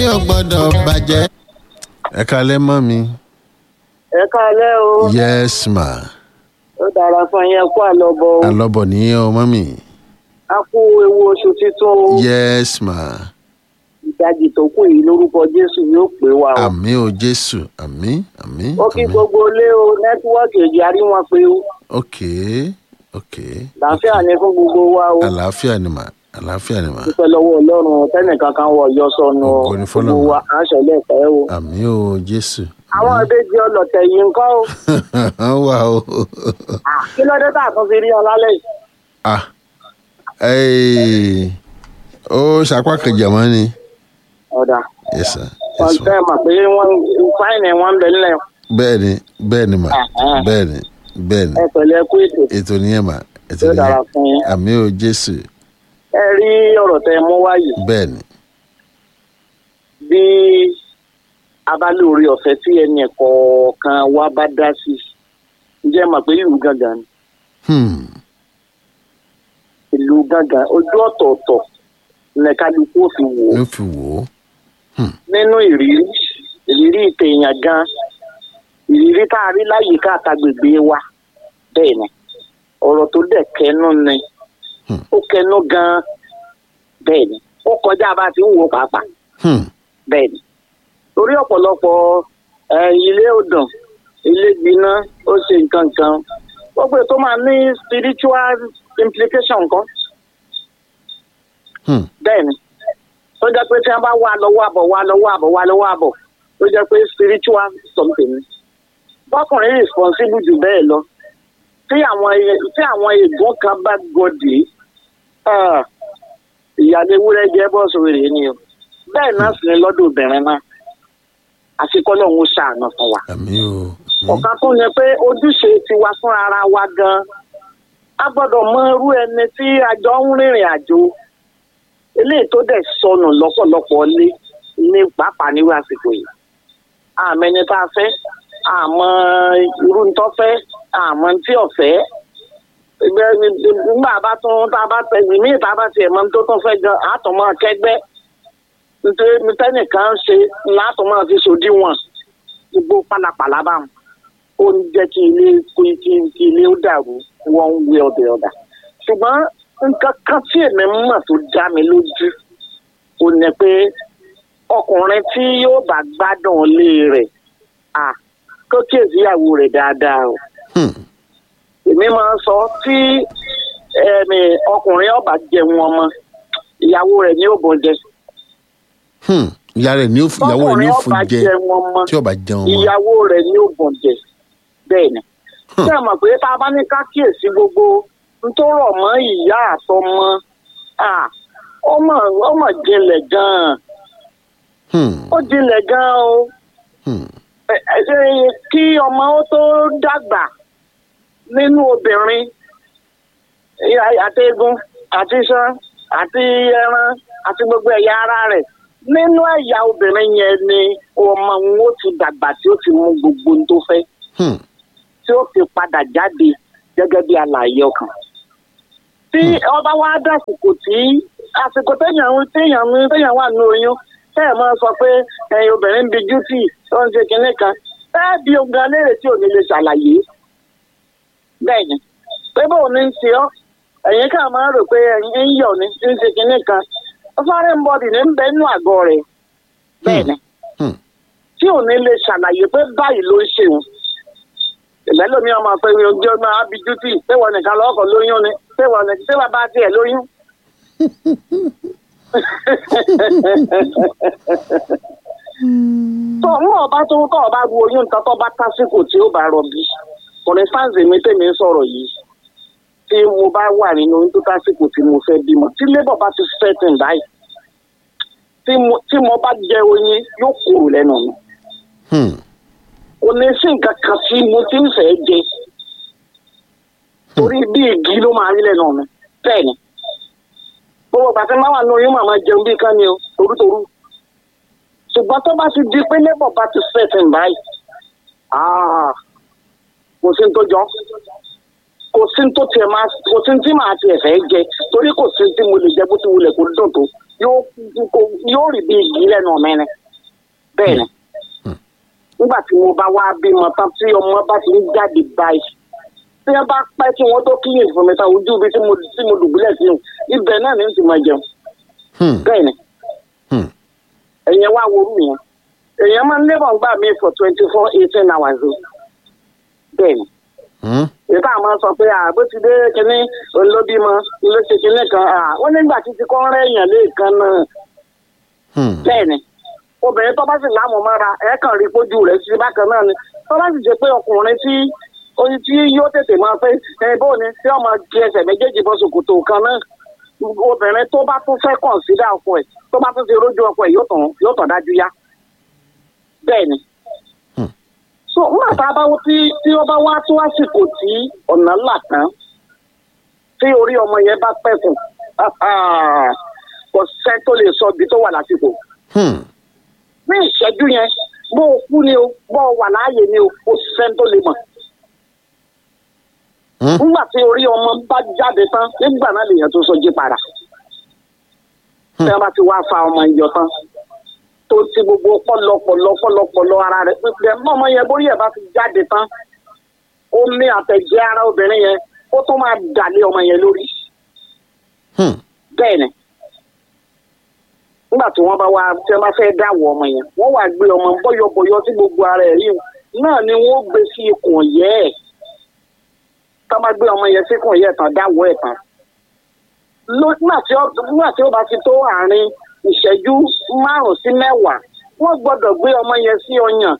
yóò gbọ́dọ̀ bàjẹ́. ẹ kalẹ́ mọ́ mi. ẹ káalẹ́ o yes ma. ó dára fún yẹn kó àlọ́bọ̀ o alọ́bọ̀ nìyẹn o mọ́ mi. a kú ewu oṣù titun o yes ma. ìdajì tó kù yìí lórúkọ jésù yóò pè wá o àmì o jésù àmì àmì ó kí àmì. gbogbo ilé o nẹ́tíwọ́ọ̀kì èjì àrí wọn pé o ok ok. làáfíà ní fún gbogbo wa o àlàáfíà ni mà àlàáfíà ni mà. dúpẹ́ lọ́wọ́ ọlọ́run tẹ́nìkan kan wọ̀ yọ sọnù o Ògo ni fọ́lọ́run. gbogbo wa à ń ṣẹlẹ̀ pẹ́ o àmì o jésù. àwọn ìbejì ọlọ̀tẹ̀ yìí ń kọ́ o wà o. Ah, kí ló dé tá a tún fi rí ọ lálẹ́ yìí ah ee ó ṣapá kejì àmọ́ ni. ọ̀dà yes sir wọ́n yes sir. tẹ́ mà pé wọ́n fáìnì wọn ń bẹ nílẹ̀ bẹ́ẹ̀ ni bẹ́ẹ̀ ni mà Ah, ah. bẹ́ẹ̀ ni bẹ́ẹ̀ ni ẹ pẹ̀lú ẹ kú ètò ètò nìyẹn mà ètò Yóò dára nìyẹn fún yín. àmì o jésù ẹ rí ọ̀rọ̀ tẹ mú wáyé bẹ́ẹ̀ ni bí a bá lóore ọ̀fẹ́ tí ẹnì kọ̀ọ̀kan wa bá dá sí ǹjẹ́ mọ̀ pé ìlú gángan ni hmm. ìlú gángan ojú ọ̀tọ̀ọ̀tọ̀ ní kálukú ò fi wò ó ló fi wò ó nínú ìrírí ìrírí ìtẹ̀yàn gan ìrírí tá a rí láyìíká àtàgbègbè wa bẹ́ẹ̀ ni ọ̀rọ̀ tó dẹ̀ kẹnu ni Hmm. ó kẹnu gan bẹ́ẹ̀ ni ó kọjá bá a ti ń wò ó pàápàá hmm. bẹ́ẹ̀ ni torí ọ̀pọ̀lọpọ̀ ẹ, ilé ọdàn ilé gbiná ó ṣe nǹkan kan gbogbo ètò máa ní spiritual implication kan hmm. bẹ́ẹ̀ ni tó jẹ́ pé tí wọ́n bá wà lọ́wọ́ àbọ̀ wà lọ́wọ́ àbọ̀ wà lọ́wọ́ àbọ̀ tó jẹ́ pé spiritual something ni bọ́kùnrin responsible jù bẹ́ẹ̀ lọ tí àwọn ẹ- tí àwọn ègún kan bá gọdì ìyáálé ewúrẹ́ jẹ́ bọ́ọ̀sì rèé ni o bẹ́ẹ̀ náà sì ni lọ́dọ̀ obìnrin náà àfikọ́ lọ́hún ṣàánú fún wa àmì o àmì. ọ̀kan tó yẹ pé ojúṣe tiwa fún ara wa gan a gbọ́dọ̀ mọ irú ẹni tí a jọ ń rìnrìn àjò eléyìí tó dẹ̀ sọnù lọ́pọ̀lọpọ̀ lé ní pàápàá nírú àsìkò yìí àmọ́ ẹni tá a fẹ́ àmọ́ irú tó fẹ́ àmọ́ tí ò fẹ́ ìgbẹ́ nígbà bá tún tá a bá tẹ ìmí ìta bá tiẹ̀ mọ́ tó tún fẹ́ gan àtọ̀mọ́ kẹgbẹ́ nítorí tẹ́nìkan ṣe látọ̀mọ́ fi sòdiwọ̀n gbogbo pálapàla bá wọn ó ń jẹ́ kí ilé kí kí kí ilé ó dàrú one way or the other. ṣùgbọ́n nǹkan kan tí èmi mọ̀ tó dá mi lójú ó ní pé ọkùnrin tí yóò bá gbádùn ilé rẹ̀ à kó kíyèsí ìyàwó rẹ̀ dáadáa o. Hmm. èmi máa ń sọ tí ẹ̀mí ọkùnrin ọba jẹun ọmọ ìyàwó rẹ̀ ní òbò jẹ. Hmm. ìyá rẹ̀ ní ó fún ìyàwó rẹ̀ ní ó fún ọba jẹ jẹun ọmọ tí ọba jẹun mọ́. ìyàwó rẹ̀ ní ògùn jẹ bẹ́ẹ̀ ni. Hmm. ṣé ẹ mọ̀ pé tá a bá ní ká kíyèsí gbogbo n tó rọ̀ mọ́ ìyá àtọmọ ah, ó mọ̀ ó mọ̀ jinlẹ̀ gan-an Hmm. ó jinlẹ̀ gan-an o Hmm. Ẹ- ẹ- ṣe kí ọmọ ó tó dàgbà nínú obìnrin ẹ- àti egun àti iṣan àti ẹran àti gbogbo ẹ̀yà ara rẹ̀ nínú ẹ̀yà obìnrin yẹn ni ọmọ òun ó ti dàgbà tí ó ti mú gbogbo ohun tó fẹ́ Hmm. tí ó fi padà jáde gẹ́gẹ́ bí alààyè ọkàn. tí ọba wa dàsìkò tí àsìkò téèyàn ń téèyàn ń téèyàn wà ní oyún téèyàn máa sọ pé ẹyin obìnrin ń bi jútì tó ń ṣe kinní kan bẹ́ẹ̀ bí ogun aléèrè tí ò ní lè ṣàlàyé. bẹ́ẹ̀ ni pé bóun ní ń ṣe ọ́ ẹ̀yin ká máa rò pé ẹ̀yin ń yọ̀ ní ń ṣe kinní kan foreign body ní ń bẹ nínú àgọ́ rẹ̀ bẹ́ẹ̀ ni Hmm. tí ò ní lè ṣàlàyé pé báyìí ló ń ṣe òun ìlẹ́lòmí ọmọ pé ojú ọmọ abidjú tí ṣéwọ nìkan lọ́kọ̀ lóyún ni ṣéwọ nìkan ṣéwọ bá tiẹ̀ lóyún. tó ń wọ́n bá tó tọ́ ọba ru oyún nǹkan tó bá tásìkò tí ó bá rọbí for instance èmi tèmi ń sọ̀rọ̀ yìí tí mo bá wà nínú oyún tó tásìkò tí mo fẹ́ bímọ tí labour bá ti setting báyìí tí mo tí mo bá jẹ oyin yóò kúrò lẹ́nu mi Hmm. kò ní sí nǹkan kan tí mo ti ń fẹ́ jẹ torí bí igi ló máa rí lẹ́nu mi bẹ́ẹ̀ ni gbogbo bàtí máa wà ní oyún màmá jẹun bí kan ni o torútorú ṣùgbọ́n tó bá ti di pé labour bá ti setting báyìí ah, kò sí ní tó jọ kò sí ní tó tiẹ̀ máa kò sí ní tí màá tiẹ̀ fẹ́ jẹ torí kò sí ní tí mo lè jẹ bó ti wulẹ̀ kó dùn tó yóò kó- yóò rí bí igi lẹ́nu mi ni bẹ́ẹ̀ ni nígbà tí mo bá wá bímọ tán tí ọmọ bá ti ń jáde báyìí tí wọ́n bá pẹ́ kí wọ́n tó kíyè fún mi tán ojú ibi tí mo tí mo dùbúlẹ̀ sí ibẹ̀ náà ni n ti máa jẹun Hmm. bẹ́ẹ̀ ni Hmm. ẹ̀yẹn wá worú yẹn èèyàn máa ń lébọ̀ gbà mí for twenty four eighteen hours o bẹ́ẹ̀ ni Hmm. ìta àmọ́ sọ pé àbó ti dé kínní olóbímọ ló ṣe kínní kan à, ó nígbà títí kọ́ rẹ́ èèyàn lẹ́ẹ̀kan náà Hmm. bẹ́ẹ̀ ni obìnrin tó bá sì láàmú mọ́ra ẹ̀ kàn rí pójú rẹ̀ sí bákan náà ni tó bá sì jẹ́ pé ọkùnrin tí oyin tí yóò tètè máa pé ẹ bó ni tí ọmọ di ẹsẹ̀ méjèèjì bọ́ ṣòkòtò kan náà obìnrin tó bá tún fẹ́ kọ̀ǹsídà ọkọ ẹ̀ tó bá tún ti rójú ọkọ ẹ̀ yóò tàn yóò tàn dájú yá bẹ́ẹ̀ ni. Hmm. so nígbà tá a bá wọ tí tí ó bá wá tó àsìkò tí ọ̀nà là tán tí orí ọmọ yẹn bá pẹ̀kùn kò sẹ́ tó lè sọ ibi tó wà lásìkò Hmm. ní ìṣẹ́jú yẹn bó o kú ni o bó o wà láàyè ni o kò sẹ́ni tó lè mọ̀. Hmm. nígbà tí orí ọmọ bá jáde tán nígbà náà lèèyàn tó sọ jí padà. tí wọ́n bá ti wá fa ọmọ ìyọ̀ tán tó ti gbogbo pọ̀lọpọ̀lọ pọ̀lọpọ̀lọ ara rẹ̀ pípẹ́ mọ́ ọmọ yẹn bórí ẹ̀ bá ti jáde tán omi àtẹ̀jẹ́ ara obìnrin yẹn ó tún máa dàlé ọmọ yẹn lórí Hmm. bẹ́ẹ̀ ni nígbà tí wọ́n bá wá tí wọ́n bá fẹ́ dáwọ́ ọmọ yẹn wọ́n wá gbé ọmọ bọ́yọ̀bọ́yọ̀ tí gbogbo ara ẹ̀ rí o náà ni wọ́n gbé sí ikùn yẹ́ ẹ̀ tá a bá gbé ọmọ yẹn sí ikùn yẹ́ ẹ̀ tán dáwọ́ ẹ̀ tán Ló- nígbà tí ó nígbà tí ó bá ti tó àárín ìṣẹ́jú márùn-ún sí mẹ́wàá wọ́n gbọ́dọ̀ gbé ọmọ yẹn sí ọyàn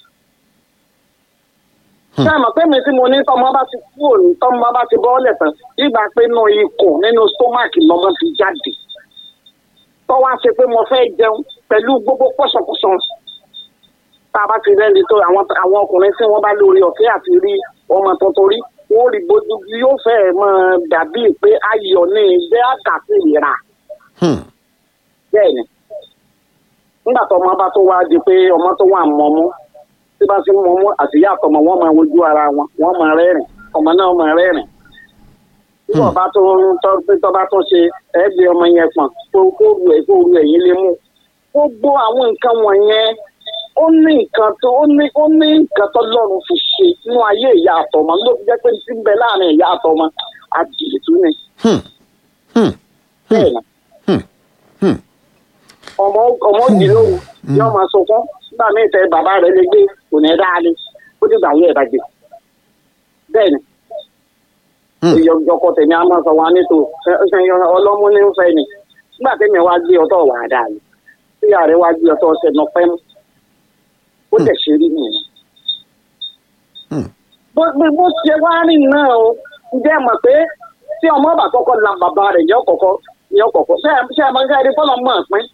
ṣé àmọ́ pé mi tí mo ní tọmọ bá ti kú òní tọmọ bá ti bọ́ọ̀lẹ̀ tán nígbà pé inú ikùn nínú stomach lọmọ ti jáde tọ́wọ́ á ṣe pé mo fẹ́ jẹun pẹ̀lú gbogbo pọ̀ṣọ̀pọ̀ṣọ̀ tá a bá ti rẹ́ni tó àwọn àwọn ọkùnrin tí wọ́n bá lórí ọ̀fẹ́ àti rí ọmọ tuntun rí wọ́n rí bójú yóò fẹ́ mọ́ dàbí pé ayọ̀ ní ilé àgàtì ìra Hmm. bẹ́ẹ̀ ni nígbà tó ọmọ bá tó wá di pé ọmọ tó wà mọ́mú tí bá ti ń mọ́mú àtìyá àtọmọ wọn máa wojú ara wọn wọn máa rẹ́rìn ọmọ náà máa rẹ́rìn tí Hmm. ọba tó ń tọ́ pé tọ́ba tó ṣe ẹ̀ẹ́dì ọmọ yẹn pọ̀n kó kó ru ẹ̀ kó ru ẹ̀yìn lé mú gbogbo àwọn nǹkan wọ̀nyẹn ó ní nǹkan tó ó ní ó ní nǹkan tó lọ́run fi ṣe nínú ayé ìyá àtọmọ ló fi jẹ́ pé tí ń bẹ láàrin ìyá àtọmọ àdìtú ni Hmm. Hmm. bẹ́ẹ̀ ni Hmm. Hmm. ọmọ ọmọ òdì lóru yóò máa sunkún nígbà míì tẹ bàbá rẹ lè gbé kò ní dáa ni ó dìgbà yẹ ẹ bá gbé bẹ́ẹ̀ ni Hmm. ìyọjọkọ tèmi á máa sọ wá nítò ọlọ́mú ní fẹ́ ni nígbà tèmi wá gbé ọtọ̀ wà á dáa ni tí ààrẹ wá gbé ọtọ̀ ọsẹ nọ pẹ́ mú ó dẹ̀ ṣe rí nìyẹn. Hmm. bó bó bó ṣe wá rí náà o ǹjẹ́ ẹ mọ̀ pé tí ọmọ bá kọ́kọ́ la bàbá rẹ̀ yọ kọ̀kọ́ yọ kọ̀kọ́ ṣé ẹ ṣé ẹ máa ń ká ẹni fọlọ́ mọ̀ pín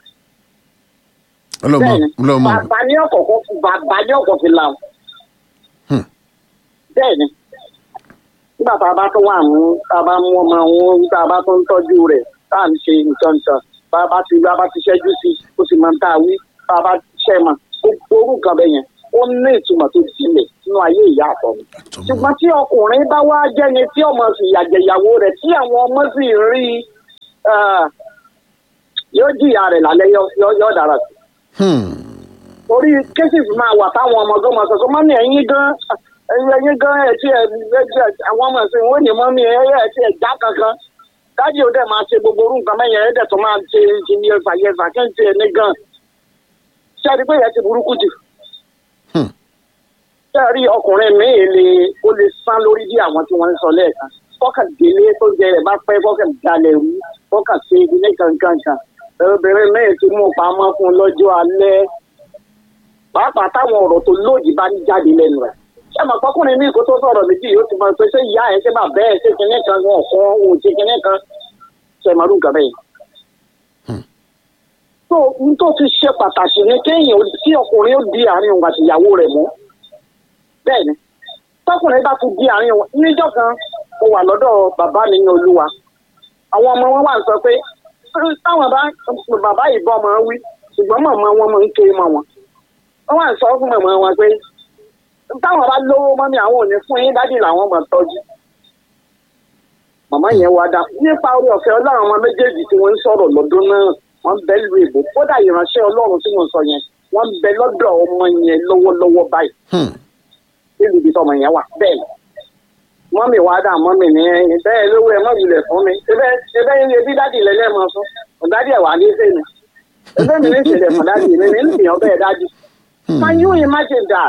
ọlọmọ bẹ́ẹ̀ni ọlọmọ bàbá ní ọkọ̀ọ̀kan fi bàbá ní ọkọ̀ fi la o. Hmm. bẹ́ẹ̀ni nígbà tá a bá tó wà mú tá a bá mú ọmọ wọn tá a bá tó ń tọ́jú rẹ̀ tá à ń ṣe nǹkan nǹkan bá a bá ti bá a bá ti ṣẹ́jú sí i ó sì máa ń tá a wí bá a bá ṣẹ́ mọ̀ gbogbo orú nǹkan bẹ́ẹ̀ yẹn ó ní ìtumọ̀ tó sílẹ̀ nínú ayé ìyá àtọ̀ mi àtọmọ ṣùgbọ́n tí ọkùnrin bá wá jẹ́ni tí ọmọ sì yàjẹ̀yàwó rẹ̀ tí àwọn ọmọ sì rí i ah, yóò jìyà rẹ̀ lálẹ́ yọ yọ- yọ dára sí Hmm. orí cases máa wà táwọn ọmọ gan máa sọ pé mọ́mí ẹ̀yin gan ẹ̀yin ẹ̀yin gan ẹ̀ tí ẹ̀ ẹ̀ àwọn ọmọ ẹ̀sìn wọ́n ní mọ́mí ẹ̀ ẹ̀ tí ẹ̀ já kankan dájú ó dẹ̀ máa ṣe gbogbo orú nǹkan mẹ́yìn ẹ̀ dẹ̀ tó máa ṣe ìṣìní ẹ̀fà yẹ̀fà kí n ti ẹ̀ ní gan ṣé ẹ rí pé ìyẹn ti burúkú jù Hmm. ṣé ẹ rí ọkùnrin míì lè ó lè sán lórí bí àwọn tí wọ́n ń sọ lẹ́ẹ̀kan kọ́kàn délé tó jẹ rẹ̀ bá pẹ́ kọ́kàn dalẹ̀ rú kọ́kàn ṣe ilé kankankan obìnrin míì ti mú pamọ́ fún un lọ́jọ́ alẹ́ pàápàá táwọn ọ̀rọ̀ tó lòdì bá ń jáde lẹ́nu rẹ̀ ṣé àmọ́ pọ́kùnrin ní ìkó tó sọ̀rọ̀ méjì yóò ti mọ̀ pé ṣé ìyá ẹ̀ ṣé bàbá ẹ̀ ṣé kinní kan wọn kọ́ òun ṣe kinní kan ṣe màrú nǹkan bẹ́ẹ̀. tó n tó ti ṣe pàtàkì ni kéèyàn tí ọkùnrin ó di àárín òun àti ìyàwó rẹ̀ mú bẹ́ẹ̀ ni tọkùnrin bá ti di àárín òun níjọ́ kan mo wà lọ́dọ̀ bàbá mi ní olúwa àwọn ọmọ wọn wà ń sọ pé táwọn bá bàbá ìbọn máa ń wí ṣùgbọ́n màmá wọn máa ń ké mọ́ wọn wọ́n wá ń sọ fún màmá wọn pé táwọn bá lówó mọ́mí àwọn ò ní fún yín dádì làwọn máa tọ́jú. màmá yẹn wá dá nípa orí ọ̀fẹ́ ọlọ́run ọmọ méjèèjì tí wọ́n ń sọ̀rọ̀ lọ́dún náà wọ́n bẹ lu èbó kódà ìránṣẹ́ ọlọ́run tí mo sọ yẹn wọ́n bẹ lọ́dọ̀ ọmọ yẹn lọ́wọ́lọ́wọ́ báyìí Hmm. nílùú ibi tọmọ yẹn wà bẹ́ẹ̀ ni mọ́mì wá dà mọ́mì ní ẹyin bẹ́ẹ̀ lówó ẹ mọ́mì lẹ̀ fún mi ẹbẹ́ ẹbẹ́ yẹn bí dádì lẹ́lẹ́ mọ́ fún ọ̀dádì ẹ̀ wà ní ṣe ni ẹbẹ́ mi ní ìṣẹ̀lẹ̀ fún dádì mi ní ìyàn bẹ́ẹ̀ dádì Hmm. can you imagine that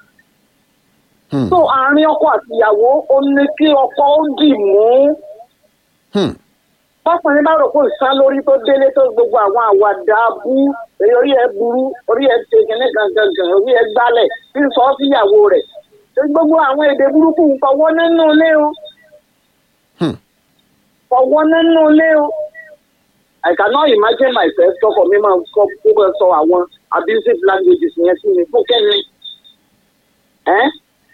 Hmm. so àárín ọkọ àti ìyàwó ó ní kí ọkọ ó dì mú Hmm. bọ́kùnrin bá rò pé ìsán lórí tó délé tó gbogbo àwọn àwàdà bú èyí orí ẹ burú orí ẹ ṣe kìnní gangan orí ẹ gbálẹ̀ tí ń sọ ọ́ síyàwó rẹ̀ ṣé gbogbo àwọn èdè burúkú ń fọwọ́ nínú ilé o Hmm. fọwọ́ nínú ilé o I cannot imagine myself tọkọ mi máa sọ kó bẹ sọ àwọn abusive languages yẹn sí mi fún kẹ́ni ẹ́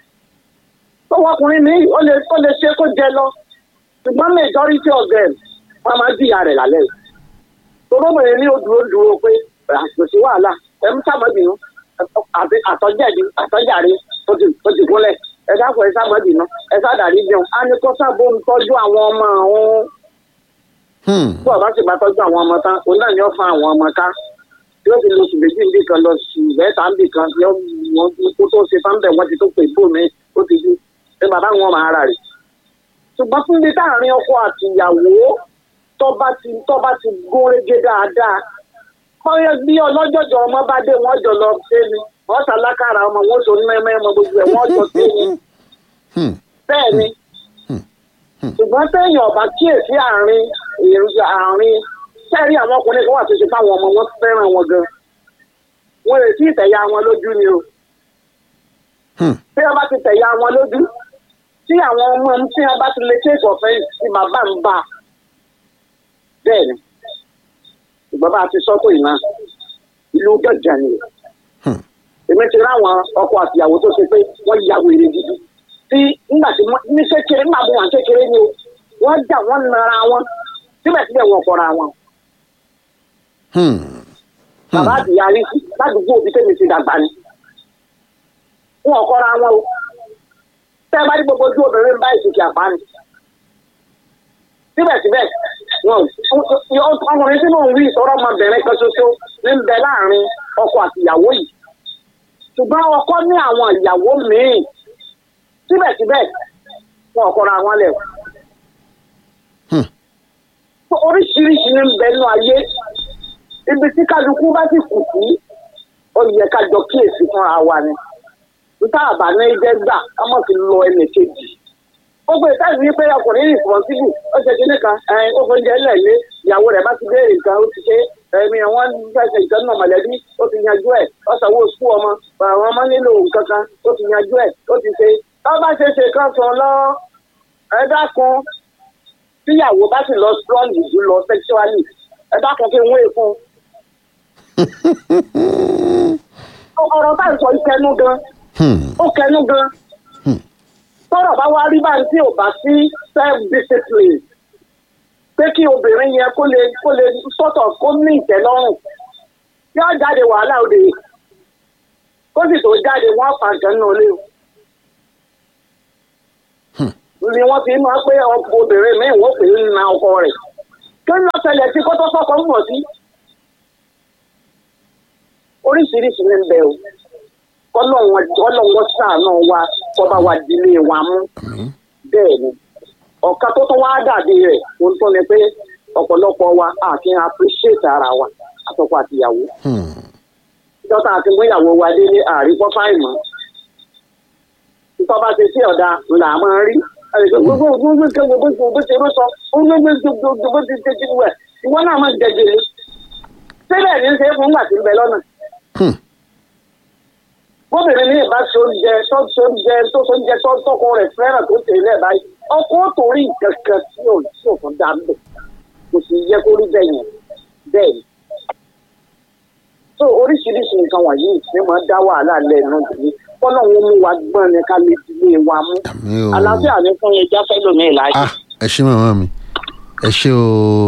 tọwọ́ ọkùnrin mi ó lè ó lè ṣe kó jẹ lọ ṣùgbọ́n majority of them wọ́n máa ń jìyà rẹ̀ lálẹ́ yìí. torobìnrin ní odúró dúró pé kò sí wàhálà ẹ̀ ń sàmọ́bìnú àti àtọ́jẹ̀dì àtọ́jàre tó ti tó ti gúnlẹ̀ ẹ dákun ẹ sàmọ́bìnú ẹ sàdàrí jẹun á ní kó sábò ń tọ́jú àwọn ọmọ òun Hmm. bí ọba sì bá tọ́jú àwọn ọmọ tán òun náà ni ó fa àwọn ọmọ ká yóò fi lóṣù méjì níbì kan lọ sí mẹ́ta níbì kan yóò wọ́n kó tó ṣe sáńbẹ̀ wọ́n ti tó pè bò mí ó ti dú pé bàbá wọn máa rà rè ṣùgbọ́n fún mi táàrin ọkọ àti ìyàwó tọ́ba ti tọ́ba ti gún régé dáadáa kọ́yọ́ bí ọlọ́jọ́jọ́ ọmọ bá dé wọ́n jọ lọ sí ni wọ́n ṣàlákàrà ọmọ wọn sọ mẹ́mẹ́ ọmọ gbogbo ẹ̀ wọ́n jọ sí ni Hmm. bẹ́ẹ̀ ni ṣùgbọ́n sẹ́yìn ọ̀bá kíyèsí àárín èròjà àárín sẹ́rí àwọn ọkùnrin kan wà tó ṣe fáwọn ọmọ wọn fẹ́ràn wọn gan wọn lè sí ìtẹ̀yà wọn lójú ni o Hmm. tí wọn bá ti tẹ̀yà wọn lójú tí àwọn ọmọ tí wọn bá ti lè ṣe ìkọ̀fẹ́ tí bàbá ń bá bẹ́ẹ̀ ni ṣùgbọ́n bá a ti sọ́kò ìná ìlú gànjà ni Hmm. èmi ti ráwọn ọkọ àtìyàwó tó ṣe pé wọ́n ya wèrè gidi tí nígbà tí wọ́n ní kékeré nígbà tí wọ́n kékeré ni o wọ́n jà wọ́n nara wọn síbẹ̀síbẹ̀ wọn kọra wọn Hmm. bàbá àtìyá rí sí ládùúgbò òbí tèmi ti dàgbà ni wọn kọra wọn o tẹ́ ẹ bá rí gbogbo ojú obìnrin bá ìsìnkì àpá ni síbẹ̀síbẹ̀ wọn ò ọkùnrin tí mò ń wí ìsọ̀rọ̀ ọmọbìnrin kan ṣoṣo ní ń bẹ láàrin ọkọ àti ìyàwó yìí ṣùgbọ́n ọkọ ní àwọn ìyàwó míì síbẹ̀síbẹ̀ wọn ò kọra wọn lẹ̀ Hmm. oríṣiríṣi ní ń bẹ nínú ayé ibi tí kálukú bá sì kù sí ó yẹ ká jọ kíyèsí fúnra wa ni níta àbá ní jẹ́ gbà ká mọ̀ sí lọ ẹnì kejì gbogbo ìtàgé wípé ọkùnrin responsible ó ṣe kíní kan ẹ̀ẹ́n ó fóúnjẹ lẹ́lẹ́ ìyàwó rẹ̀ bá ti béèrè nǹkan ó ti ṣe ẹ̀mí àwọn fẹsẹ̀ ìtọ́jú náà mọ̀lẹ́bí ó ti yanjú ẹ̀ ó sanwó sukú ọmọ àwọn ọmọ nílò nǹkan kan ó ti yanjú ẹ̀ ó ti ṣe tó bá ṣe ṣe kan sàn lọ ẹ dákun tíyàwó bá sì lọ strong jù lọ sexually ẹ dákun kí n wé fún un ọ̀rọ̀ tá à ń sọ ìkẹnu gan Hmm. ó kẹnu gan Hmm. tọ́rọ̀ bá wá rí báyìí tí ò bá sí self discipline pé kí obìnrin yẹn kó lè kó lè sọ́tọ̀ kó ní ìtẹ́lọ́rùn yóò jáde wàhálà òde kó sì tó jáde wọ́n pa nǹkan náà lé o. ni wọ́n fi máa pé ọkọ obìnrin míì wọ́n pè é na ọkọ rẹ̀ kí ló ṣẹlẹ̀ sí kó tó sọ́kọ ń bọ̀ sí. oríṣiríṣi ní bẹ́ẹ̀ o kọ́lọ́wọ́n kọ́lọ́wọ́n ṣàánú wa kọ́ba wa dilé wa mú Àmín. bẹ́ẹ̀ ni ọ̀ka tó tún wá dàbí rẹ̀ ohun tó ní pé ọ̀pọ̀lọpọ̀ wa àti appreciate ara wa àtọkọ àtìyàwó Hmm. dọ́tà àti múyàwó wa dé ní àríkọ́ fáìmọ́ tọ́ bá ti sí ọ̀dà là máa rí gbogbo gbogbo gbogbo gbogbo bó ṣe rú sọ gbogbo gbogbo bó ti ṣe ti wẹ̀ ìwọ náà máa jẹjẹrẹ síbẹ̀ ní ṣe é fún ìgbà tí ń bẹ lọ́nà Hmm. bóbìnrin ní ìbá ṣe oúnjẹ tó ṣe oúnjẹ tó ṣe oúnjẹ tó tọkọ rẹ̀ fẹ́ràn tó ṣe ilé báyìí ọkọ ó torí nǹkan kan tí ò tí ò fún dáńbẹ kò sì yẹ kó rí bẹ́ẹ̀ yẹn bẹ́ẹ̀ ni. so oríṣiríṣi nǹkan wọ̀nyí ni máa dá wàhálà lẹ́nu ìdílé kọ́nà wọn mú wa gbọ́n ni ká lè dilé wa mú. Àmín o. àlàáfíà ní fún yẹn jáfẹ́ lómi ìlàjì. Ah, ẹ ṣé màmá mi ẹ ṣé o